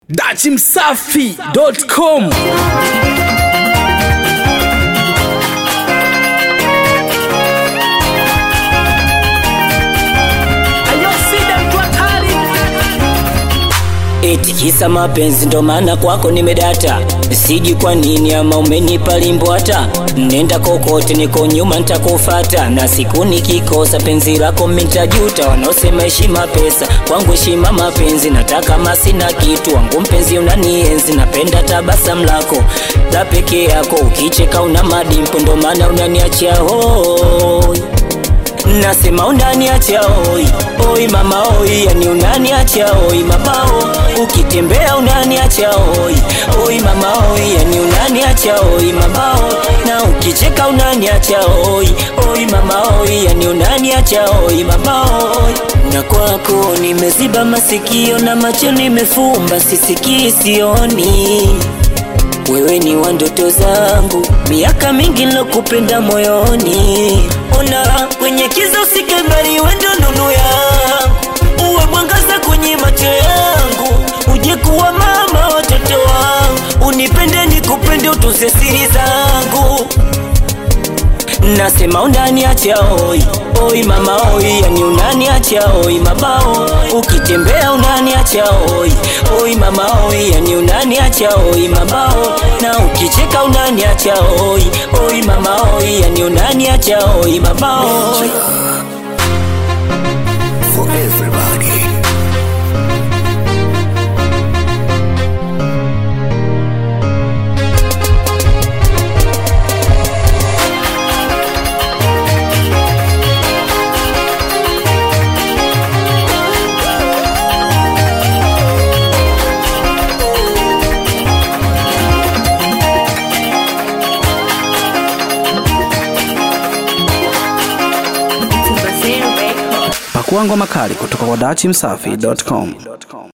dachimsafi.com Eti kisa mapenzi ndo maana kwako nimedata, siji kwa nini ama umenipa limbo hata nenda kokote, niko nyuma nitakufata, na siku nikikosa penzi lako mitajuta. Wanaosema heshima pesa, kwangu heshima mapenzi, nataka masina kitu wangu mpenzi, unanienzi napenda tabasamu lako la peke yako, ukicheka una madimpo, ndo maana unaniachia hoi Nasema unaniacha oi oi mama oi, yani unaniacha oi mabao, ukitembea unaniacha oi oi mama oi, yani unaniacha oi mabao, na ukicheka unaniacha oi oi mama oi, yani unaniacha oi mabao. Na kwako nimeziba masikio na macho nimefumba, sisikii sioni wewe ni wa ndoto zangu, miaka mingi nilokupenda moyoni. Ona kwenye kiza usike mbali, wewe ndo nuru yangu, uwe mwangaza kwenye macho yangu, uje kuwa mama watoto wangu, unipende nikupende, utunze siri zangu. Nasema unaniacha oi oi mama oi, yani unaniacha oi mabao, ukitembea unaniacha oi oi mama oi, yani unaniacha oi mabao, na ukicheka unaniacha oi oi mama oi, yani unaniacha oi mabao. for everybody. pakua ngoma kali kutoka kwa dachimsafi.com